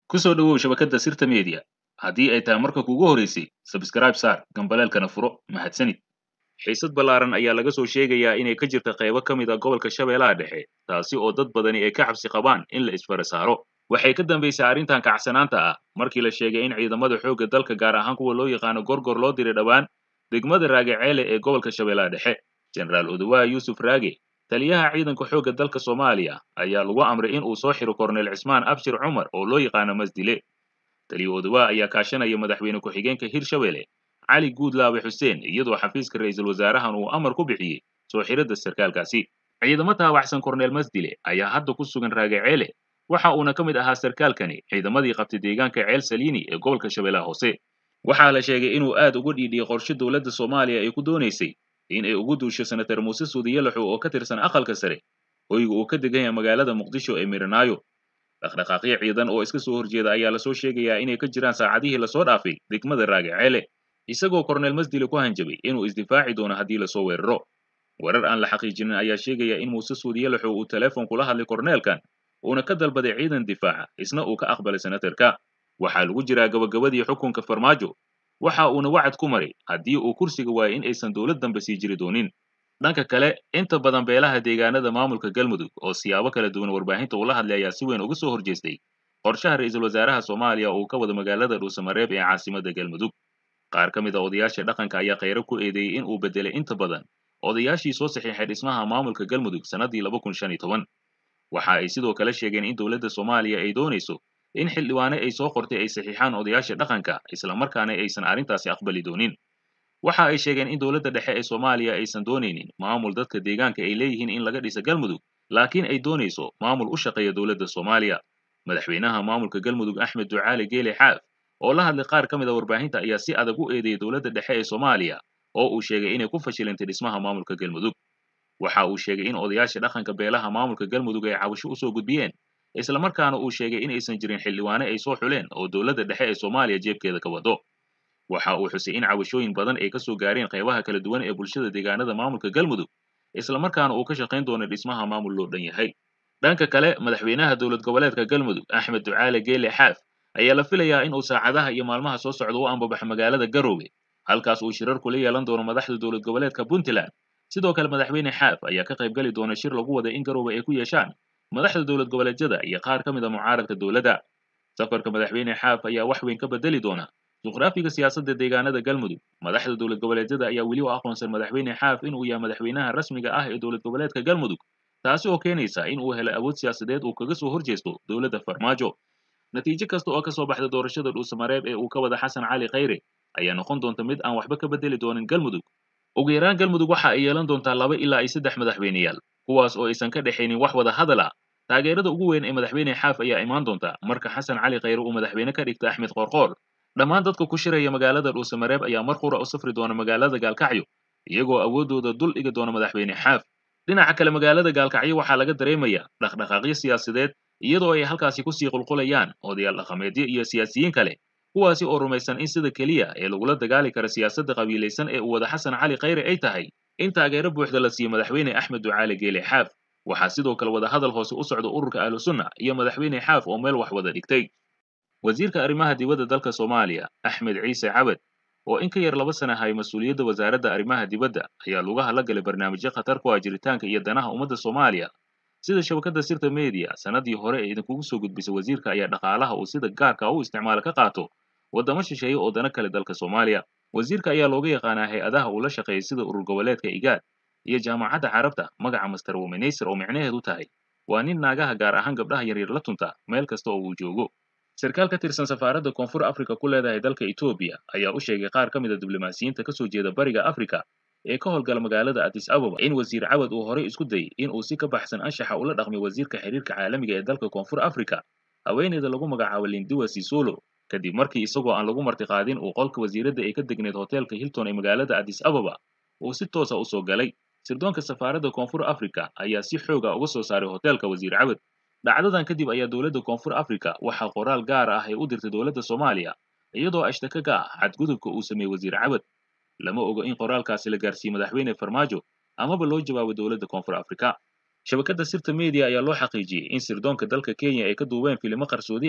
ku soo dhowow shabakadda sirta media haddii ay tahay marka kuugu horeysay sabskraib saar gambaleelkana furo mahadsanid xiisad ballaaran ayaa laga soo sheegayaa inay ka jirta qaybo ka mid a gobolka shabeellaha dhexe taasi oo dad badani ay ka xabsi qabaan in la isfara saaro waxay ka dambaysay arrintan kacsanaanta ah markii la sheegay in ciidamada xoogga dalka gaar ahaan kuwa loo yaqaano gorgor loo diray dhowaan degmada raagaceele ee gobolka shabeellaha dhexe jenaraal odawaha yuusuf raage taliyaha ciidanka xoogga dalka soomaaliya ayaa lagu amray in uu soo xiro korneyl cismaan abshir cumar oo loo yaqaano masdile taliya odawaha ayaa kaashanaya madaxweyne ku-xigeenka hirshabelle cali guudlaabe xuseen iyadoo xafiiska ra'iisul wasaarahan uu amar ku bixiyey soo xiradda sarkaalkaasi ciidamo taabacsan korneyl masdile ayaa hadda ku sugan raagaceele waxa uuna ka mid ahaa sarkaalkani ciidamadii qabtay deegaanka ceel saliini ee gobolka shabeellaha hoose waxaa la sheegay inuu aad uga dhiidhiyey qorshe dowladda soomaaliya ay ku doonaysay in ay ugu duusho senatar muuse suudiyalaxu oo ka tirsan aqalka sare hoyga uu ka degan yahay magaalada muqdisho ee miranaayo dhaqdhaqaaqyo ciidan oo iska soo horjeeda ayaa lasoo sheegayaa inay ka jiraan saacadihii lasoo dhaafay degmada raagaceele isagoo korneyl masdile ku hanjabay inuu isdifaaci doono haddii lasoo weeraro warar aan la xaqiijinin ayaa sheegaya in muuse suudiyalaxu uu teleefon kula hadlay korneelkan uuna ka dalbaday ciidan difaaca isna uu ka aqbalay senatarka waxaa lagu jiraa gabagabadii xukunka farmaajo waxa uuna wacad ku maray haddii uu kursiga waayo in aysan dowlad dambe sii jiri doonin dhanka kale inta badan beelaha deegaanada maamulka galmudug oo siyaabo kala duwan warbaahinta ula hadlay ayaa si weyn uga soo horjeestay qorshaha ra'iisul wasaaraha soomaaliya uu ka wada magaalada dhuusamareeb ee caasimadda galmudug qaar ka mid a odayaasha dhaqanka ayaa khayro ku eedeeyey in uu bedelay inta badan odayaashii soo saxiixay dhismaha maamulka galmudug sannaddii laba kun shan iyo toban waxa ay sidoo kale sheegeen in dowladda soomaaliya ay doonayso in xildhibaane ay soo qortay ay saxiixaan odayaasha dhaqanka islamarkaana aysan arrintaasi aqbali doonin waxa ay sheegeen in dowladda dhexe ee soomaaliya aysan doonaynin maamul dadka deegaanka ay leeyihiin in laga dhisa galmudug laakiin ay doonayso maamul u shaqeeya dowladda soomaaliya madaxweynaha maamulka galmudug axmed ducaale geele xaaf oo la hadlay qaar ka mid a warbaahinta ayaa si adag u eedeeyey dowladda dhexe ee soomaaliya oo uu sheegay inay ku fashilantay dhismaha maamulka galmudug waxa uu sheegay in odayaasha dhaqanka beelaha maamulka galmudug ay cabasho usoo gudbiyeen islamarkaana uu sheegay in aysan jirin xildhibaane ay soo xuleen oo dowladda dhexe ee soomaaliya jeebkeeda ka wado waxa uu xusay in cabashooyin badan ay ka soo gaareen qaybaha kala duwan ee bulshada deegaanada maamulka galmudug islamarkaana uu ka shaqayn doono dhismaha maamul loo dhan yahay dhanka kale madaxweynaha dowlad goboleedka galmudug axmed ducaale geele xaaf ayaa la filayaa in uu saacadaha iyo maalmaha soo socda u ambabaxo magaalada garoowe halkaas uu shirar kula yeelan doono madaxda dowlad goboleedka puntland sidoo kale madaxweyne xaaf ayaa ka qayb geli doona shir lagu waday in garoowe ay ku yeeshaan madaxda dowlad goboleedyada iyo qaar ka mid a mucaaradka dowladda safarka madaxweyne xaaf ayaa wax weyn ka bedeli doona juqraafiga siyaasadda deegaanada galmudug madaxda dowlad goboleedyada ayaa weli u aqoonsan madaxweyne xaaf inuu yahay madaxweynaha rasmiga ah ee dowlad goboleedka galmudug taasi oo keenaysa in uu helo awood siyaasadeed uu kaga soo horjeesto dowladda farmaajo natiijo kasta oo ka soo baxda doorashada dhuusamareeb ee uu ka wada xasan cali khayre ayaa noqon doonta mid aan waxba ka bedeli doonin galmudug ugu yaraan galmudug waxa ay yeelan doontaa laba ilaa iyo saddex madaxweyneyaal kuwaas oo aysan ka dhexaynin wax wada hadal ah taageerada ugu weyn ee madaxweyne xaaf ayaa imaan doonta marka xasan cali khayre uu madaxweyne ka dhigta axmed qoorqoor dhammaan dadka ku shiraya magaalada dhuusamareeb ayaa mar qura u safri doona magaalada gaalkacyo iyagoo awooddooda dul dhigi doona madaxweyne xaaf dhinaca kale magaalada gaalkacyo waxaa laga dareemayaa dhaqdhaqaaqyo siyaasadeed iyadoo ay halkaasi kusii qulqulayaan odayaal dhaqameedyo iyo siyaasiyiin kale kuwaasi oo rumaysan in sida keliya ee lagula dagaali kara siyaasadda qabiilaysan ee uu wada xasan cali khayre ay tahay in taageero buuxda la siiyo madaxweyne axmed ducaale geele xaaf waxaa sidoo kale wada hadal hoose u socda ururka ahlu sunna iyo madaxweyne xaaf oo meel wax wada dhigtay wasiirka arrimaha dibadda dalka soomaaliya axmed ciise cabad oo in ka yar laba sana hay mas-uuliyadda wasaaradda arrimaha dibadda ayaa lugaha la galay barnaamijyo khatar ku ah jiritaanka iyo danaha ummadda soomaaliya sida shabakadda sirta media sannaddii hore ee idinkugu soo gudbisay wasiirka ayaa dhaqaalaha uu sida gaarka u isticmaala ka qaato waddamo shisheeye oo dana kale dalka soomaaliya wasiirka ayaa looga yaqaanaa hay-adaha uu la shaqeeyay sida urur goboleedka igaad iyo jaamacadda carabta magaca master womenaysar oo micnaheedu tahay waa nin naagaha gaar ahaan gabdhaha yaryar la tunta meel kasta oo uu joogo sarkaal ka tirsan safaaradda koonfur afrika ku leedahay dalka etoobiya ayaa u sheegay qaar ka mid a diblomaasiyiinta ka soo jeeda bariga afrika ee ka howlgala magaalada addis ababa in wasiir cawad uu horey isku dayay in uu si ka baxsan anshaxa ula dhaqmay wasiirka xiriirka caalamiga ee dalka koonfur afrika haweeneyda lagu magacaabo lindiwa sisolo kadib markii isagoo aan lagu martiqaadin uu qolka wasiiradda ay ka degneed hoteelka hilton ee magaalada addis ababa uu si toosa u soo galay sirdoonka safaaradda koonfur afrika ayaa si xooga uga soo saaray hoteelka wasiir cawad dhacdadan kadib ayaa dowladda koonfur afrika waxaa qoraal gaar ah ay u dirtay dowladda soomaaliya iyadoo ashtaka ka ah xadgudubka uu sameeyey wasiir cawad lama ogo in qoraalkaasi la gaarsiiyey madaxweyne farmaajo amaba loo jawaabay dowladda koonfur afrika shabakadda sirta media ayaa loo xaqiijiyey in sirdoonka dalka kenya ay ka duubeen filimo qarsoodi ah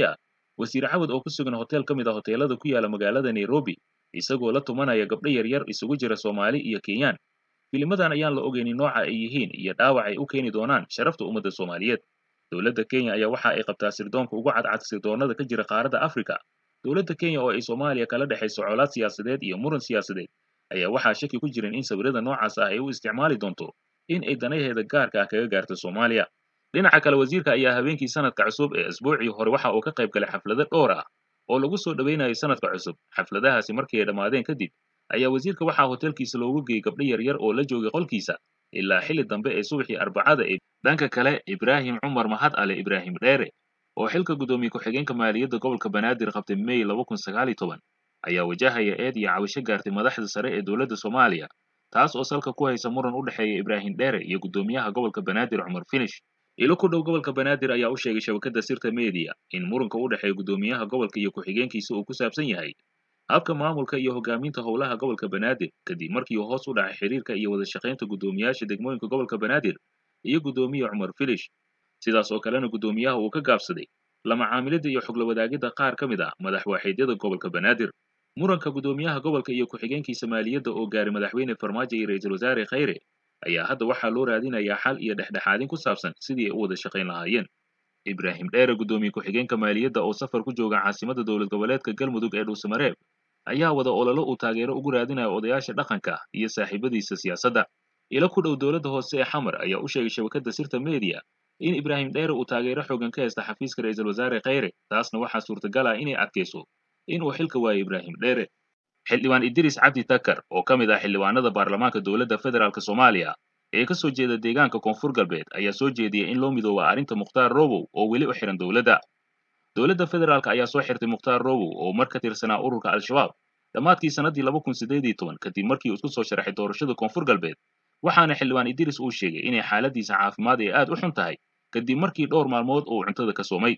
wasiir cawad oo ku sugan hotel ka mid a hoteelada ku yaala magaalada nairobi isagoo la tumanaya gabdho yaryar isugu jira soomaali iyo kenyaan filimadan ayaan la ogeynin nooca ay yihiin iyo dhaawac ay u keeni doonaan sharafta ummadda soomaaliyeed dowladda kenya ayaa waxa ay qabtaa sirdoonka ugu cadcad sirdoonnada ka jira qaaradda afrika dowladda kenya oo ay soomaaliya kala dhexayso colaad siyaasadeed iyo muran siyaasadeed ayaa waxaa shaki ku jirin in sawirada noocaas ah ay u isticmaali doonto in ay danaheeda gaarka ah kaga gaarto soomaaliya dhinaca kale wasiirka ayaa habeenkii sanadka cusub ee asbuucii hore waxa uu ka qayb galay xaflado dhowr ah oo lagu soo dhoweynayo sanadka cusub xafladahaasi markii ay dhammaadeen kadib ayaa wasiirka waxaa hotelkiisa loogu geeyey gabdho yaryar oo la joogay qolkiisa ilaa xilli dambe ee subaxii arbacada ee dhanka kale ibraahim cumar mahad ale ibraahim dheere oo xilka guddoomiye ku-xigeenka maaliyadda gobolka banaadir qabtay may laba kun sagaal iyo toban ayaa wajahaya eed iyo cawisho gaartay madaxda sare ee dowladda soomaaliya taas oo salka ku haysa muran u dhexeeya ibraahim dheere iyo guddoomiyaha gobolka banaadir cumar finish ilo ku dhow gobolka banaadir ayaa u sheegay shabakadda sirta media in muranka u dhexeeya guddoomiyaha gobolka iyo ku-xigeenkiisa uu ku saabsan yahay habka maamulka iyo hogaaminta howlaha gobolka banaadir kadib markii uu hoos u dhacay xiriirka iyo wada shaqaynta guddoomiyaasha degmooyinka gobolka banaadir iyo guddoomiye cumar filish sidaas oo kalena guddoomiyaha uu ka gaabsaday lama caamilidda iyo xogla wadaagidda qaar ka mid ah madax waaxiidyada gobolka banaadir muranka guddoomiyaha gobolka iyo ku-xigeenkiisa maaliyadda oo gaaray madaxweyne farmaajo iyo ra-iisul wasaare khayre ayaa hadda waxaa loo raadinayaa xal iyo dhexdhexaadin ku saabsan sidii ay u wada shaqayn lahaayeen ibraahim dheere guddoomiye ku-xigeenka maaliyadda oo safar ku jooga caasimadda dowlad goboleedka galmudug ee dhuusamareeb ayaa wada ololo uu taageero ugu raadinayo odayaasha dhaqanka iyo saaxiibadiisa siyaasadda ilo ku dhow dowladda hoose ee xamar ayaa u sheegay shabakadda sirta media in ibraahim dheere uu taageero xoogan ka haysta xafiiska ra-iisul wasaare khayre taasna waxaa suurtagal ah inay adkayso inuu xilka waayo ibraahim dheere xildhibaan idriis cabdi takar oo ka mid ah xildhibaanada baarlamaanka dowladda federaalk soomaaliya ee ka soo jeeda deegaanka koonfur galbeed ayaa soo jeediyay in loo midooba arrinta mukhtaar robow oo weli u xihan dowladda dowladda federaalk ayaa soo xirtay mukhtaar robow oo mar ka tirsanaa ururka al-shabaab dhammaadkii sannaddii laba kun siddeed iyo toban kadib markii uu isku soo sharaxay doorashada koonfur galbeed waxaana xildhibaan idriis uu sheegay inay xaaladiisa caafimaad ay aad u xun tahay kadib markii dhowr maalmood uu cuntada ka soomay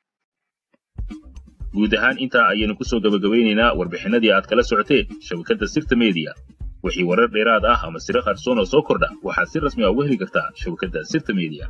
guud ahaan intaa ayaynu ku soo gabagabeynaynaa warbixinadii aad kala socoteen shabakadda sirta media wixii warar dheeraad ah ama siro qarsoon oo soo kordha waxaad si rasmi ah uga heli kartaa shabakadda sirta media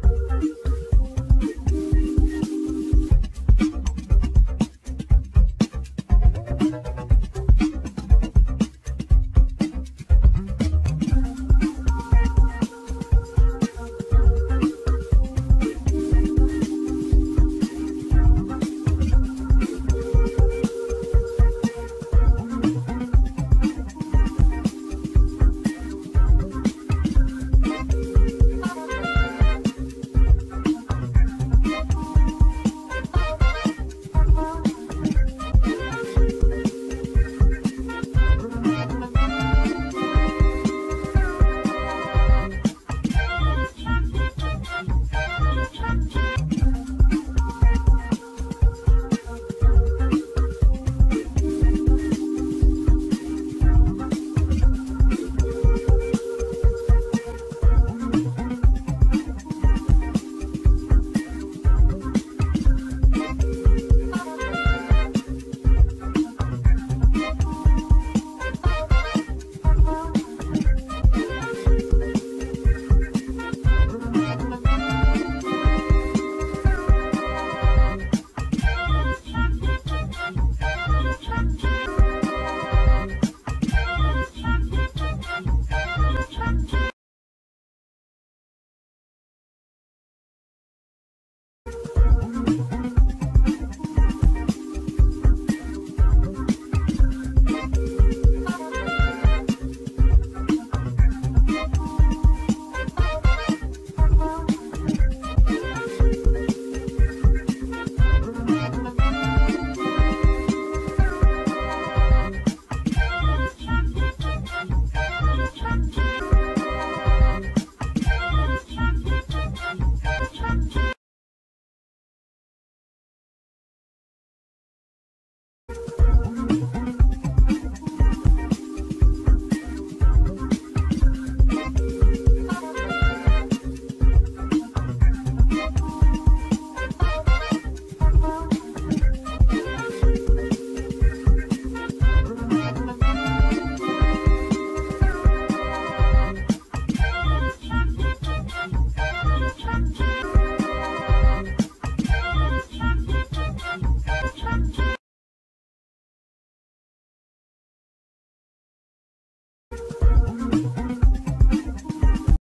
you